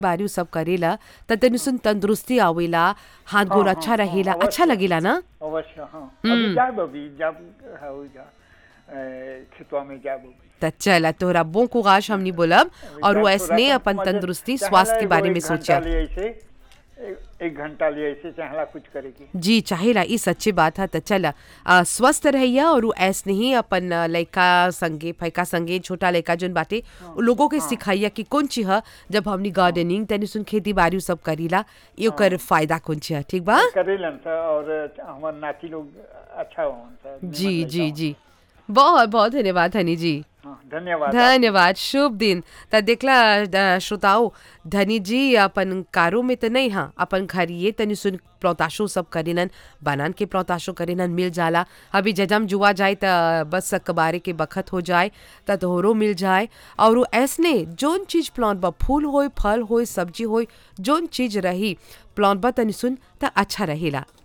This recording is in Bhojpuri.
बारी उ सब करेला त तनी सुन तंदुरुस्ती आवेला हाथ गोड़ हाँ, अच्छा हाँ, रहेला हाँ, अच्छा अवश्य। लगेला ना अवश्य हाँ अभी जाब अभी जब है हो जा ए, खेतवा में जाब अभी त चला तोहरा बो कुगाश हमनी बोलब अभी और जाब वो थोड़ा ऐसने सा अपन मजे- तंदुरुस्ती चाहेला स्वास्थ्य के एगो बारे में एक घंटा सोचा लिए ऐसे एक- एक घंटा लिए ऐसे चाहला कुछ करे की जी चाहेला ई सच्ची बात है त चला आ, स्वस्थ रहिया और उ ऐसने ही अपन आ, लइका संगे फैका संगे छोटा लइका जोन बाटे उ लोगों के सिखाइया कि कौन चीज ह जब हमनी गार्डनिंग तनी सुन खेती बाड़ी उ सब करीला ई ओकर फायदा कौन चीज है ठीक बा करेलन सा और हमार नाती लोग अच्छा होन सा निमन जी लइका जी होन। जी बहुत बहुत धन्यवाद हनी जी हाँ, धन्यवाद धन्यवाद शुभ दिन त देखला अ, श्रोताओ धनी जी अपन कारो में त नहीं हाँ अपन घरिए तनी सुन प्रौताशो सब करेनन बनान के प्रौताशो करेनन मिल जाला अभी जजम जुआ जाए त बस कबारे के बखत हो जाए त तोहरो मिल जाए और वो ऐसने जोन चीज प्लांट बा फूल होय फल होय सब्जी होय जोन चीज रही प्लांट बा तनी सुन त अच्छा रहेला